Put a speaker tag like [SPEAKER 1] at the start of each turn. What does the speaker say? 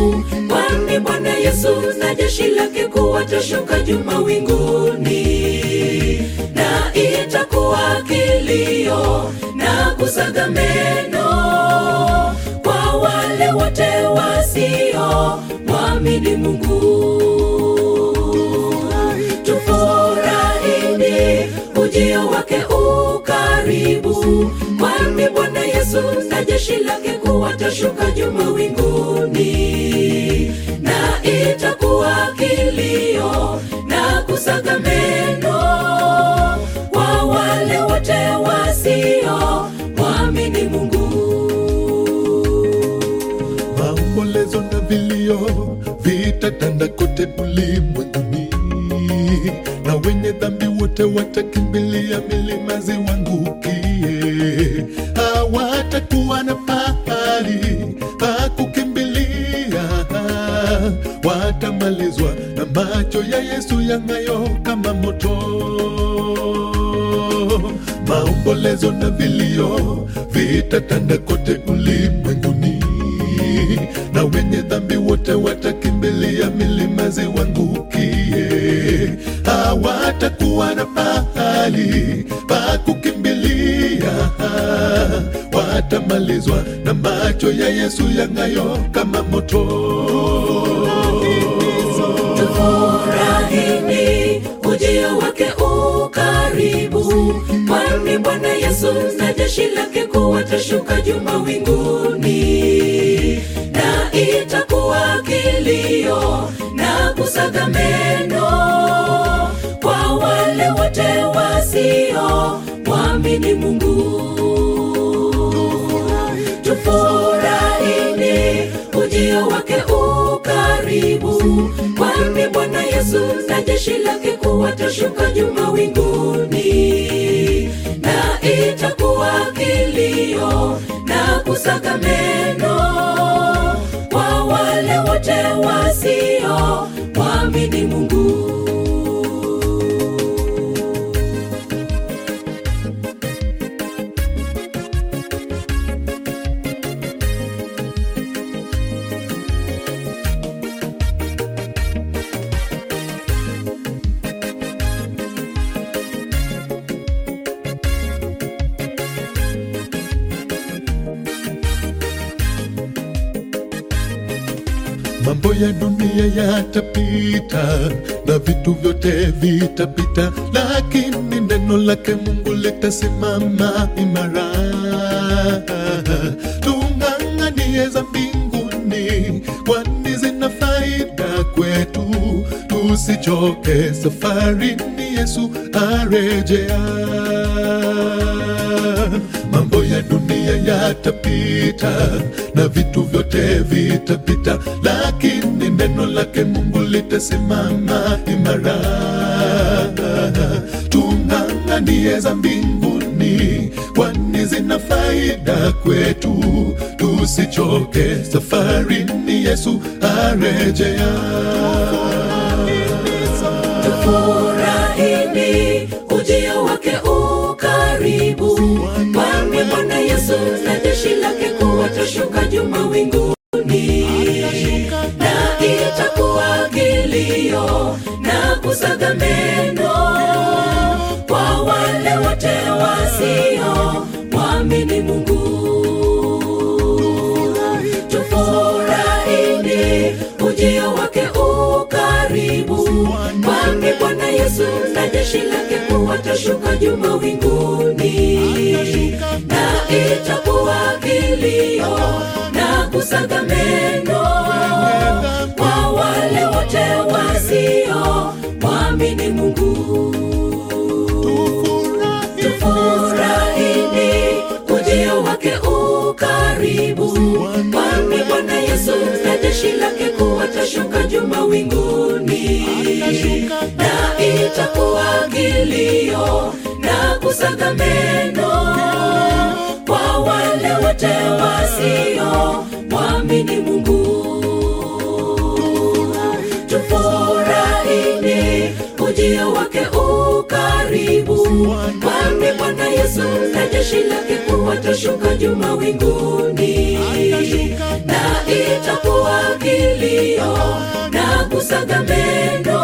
[SPEAKER 1] karibu, kwani Bwana Yesu na jeshi lake kuu watashuka juu mawinguni, na itakuwa kilio na kusaga meno kwa wale wote wasio mwamini Mungu. Tufurahini ujio wake ukaribu, kwani Bwana Yesu na jeshi lake kuu watashuka juu mawinguni, na itakuwa kilio na kusaga meno kwa wale wote wasio mwamini Mungu.
[SPEAKER 2] maombolezo na vilio vitatanda kote ulimwenguni, na wenye dhambi wote watakimbilia milima ziwangukie. Hawatakuwa na pahali pa kukimbilia, watamalizwa na macho ya Yesu yang'ayo kama moto maombolezo na vilio vitatanda kote ulimwenguni, na wenye dhambi wote watakimbilia milima ziwangukie. Hawatakuwa na pahali pa kukimbilia, watamalizwa na macho ya Yesu yang'ayo kama moto.
[SPEAKER 1] Tufurahini ujio wake ukaribu, kwani Bwana Yesu na jeshi lake kuu watashuka juu mawinguni, na itakuwa kilio na kusaga meno kwa wale wote wasio mwamini Mungu. Tufurahini ujio wake ukaribu, kwani Bwana Yesu na jeshi lake kuu watashuka juu mawinguni, na itakuwa kilio na kusaga meno kwa wale wote wasio mwamini Mungu.
[SPEAKER 2] Mambo ya dunia yatapita na vitu vyote vitapita, lakini neno lake Mungu litasimama imara. Tung'ang'anie za mbinguni, kwani zina faida kwetu. Tusichoke safarini, Yesu arejea mambo ya dunia yatapita na vitu vyote vitapita, lakini neno lake Mungu litasimama imara. Tung'ang'anie za mbinguni, kwani zina faida kwetu. Tusichoke safarini, Yesu arejea.
[SPEAKER 1] Tufurahini ujio wake ukaribu, kwani Bwana Yesu na jeshi lake kuu watashuka juu mawinguni, na itakuwa kilio na kusaga meno kwa wale wote wasio mwamini Mungu. Tufurahini ujio wake ukaribu, kwani Bwana Yesu na jeshi lake kuu watashuka juu mawinguni, na itakuwa kilio na kusaga meno kwa wale wote wasio mwamini Mungu. Tufurahini ujio wake ukaribu, kwani Bwana Yesu na jeshi lake kuu watashuka juu mawinguni, na itakuwa kilio na kusaga meno kwa wale wote wasio mwamini Mungu. Tufurahini ujio wake ukaribu, kwani Bwana Yesu na jeshi lake kuu watashuka juu mawinguni, na itakuwa kilio na kusaga meno